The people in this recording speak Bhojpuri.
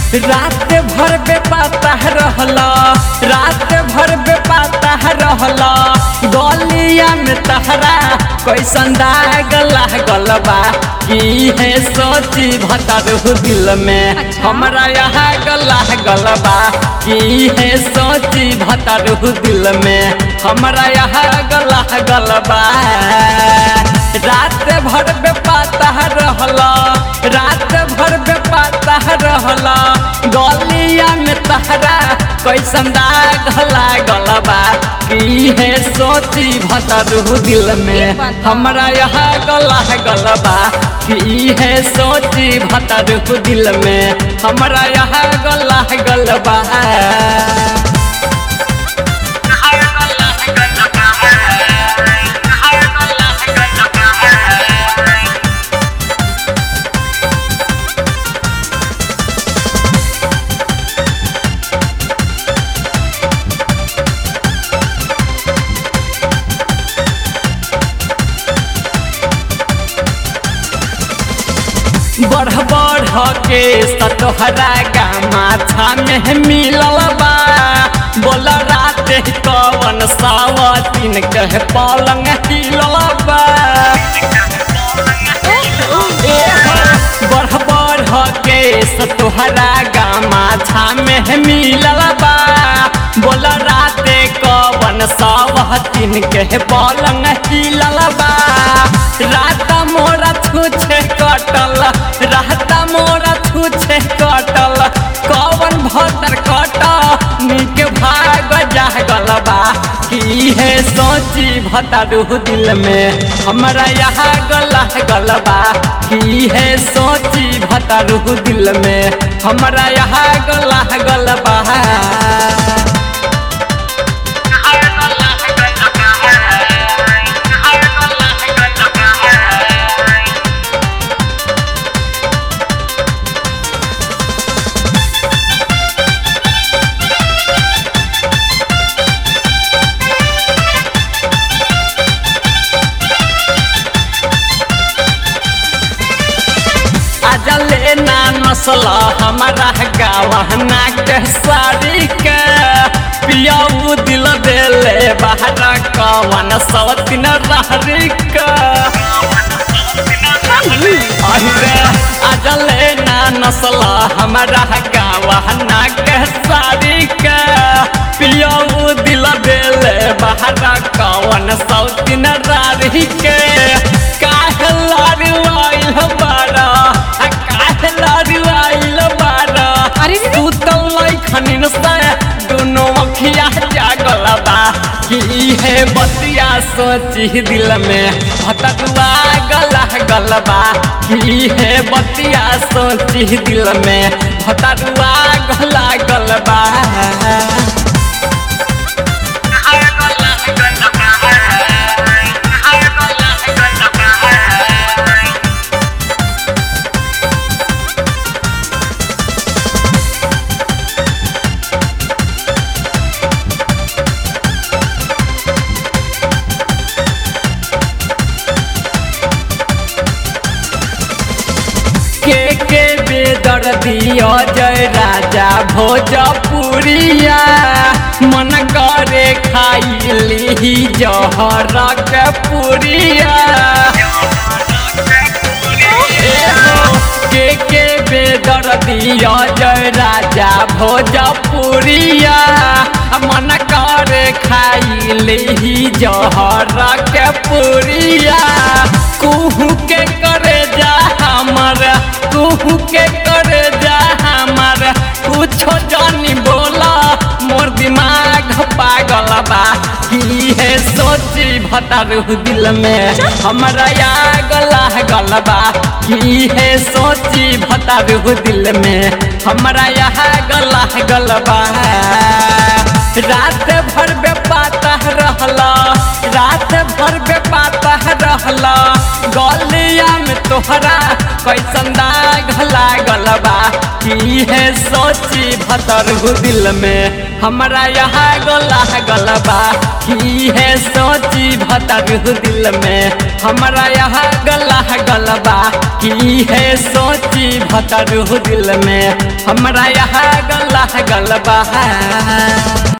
रात भर बेपाता रहला रात भर बेपाता रहला गलिया में तहरा कैसन दाग लागल बा की है सोची भतरू दिल में हमरा यहाँ गला गल बा की है सोची भतरू दिल में हमरा यहाँ गला गल बा रात भर बेपाता रहला रात भर बेपाता रहला गलिया में तहरा कैसन दाग लागल बा की है सोची भतरू दिल में हमरा यहाँ गला गल बा की है सोची भतरू दिल में हमरा यहाँ गला गल बा बढ़ बढ़ के सतोहरा गामा में मिलल बा बोल रात कवन सावतीन कह पलंग हिलल बा बढ़ बढ़ के सतोहरा गामा में मिलल बा बोल रात कवन सावतीन कह पलंग हिलल बा रात मोरा छूछे कटल रहता मोरा छूछे कटल कवन भतर कट निक भाग जागल बा की है सोची भतरू दिल में हमरा यहाँ गला गल बा की है सोची भतरू दिल में हमरा यहाँ गला गल बा अजले ना नसल हमारा गवना के साड़ी के पियाऊ दिल देले बाहर कवन सवतिन रहरी के अरे अजले ना नसल हमारा गवना के साड़ी के पियाऊ दिल देले बाहर कवन सवतिन रहरी के काहे लाडवाइल बारा अरे रे रे। तू तो लैखनिन से दोनों अखिया जागल बा कि है बतिया सोची दिल में भटकुआ गला गल बा कि है बतिया सोची दिल में भटकुआ गला गल बा के के बेदर दियो जय राजा भोजपुरिया मन करे खाई ली जहर के पुरिया एहो, के के बेदर दियो जय राजा भोजपुरिया मन करे खाई ली जहर के पुरिया कुहू के करे जा हमर कुहू के करे जा हमर कुछो जानी बोला मोर दिमाग पागल बा की है सोची भतरू दिल में हमरा या गला गल बा की है सोची भतरू दिल में हमरा यहाँ गला गल बा रात भर बेपाता रहला रात भर बेपाता रहला गलिया में तोहरा कैसन दाग लागल बा की है सोची भतर दिल में हमरा यहाँ गला गल बा की है सोची भतर दिल में हमरा यहाँ गला गल बा की इहे सोची भतरू दिल में हमरा यहाँ गला गलबा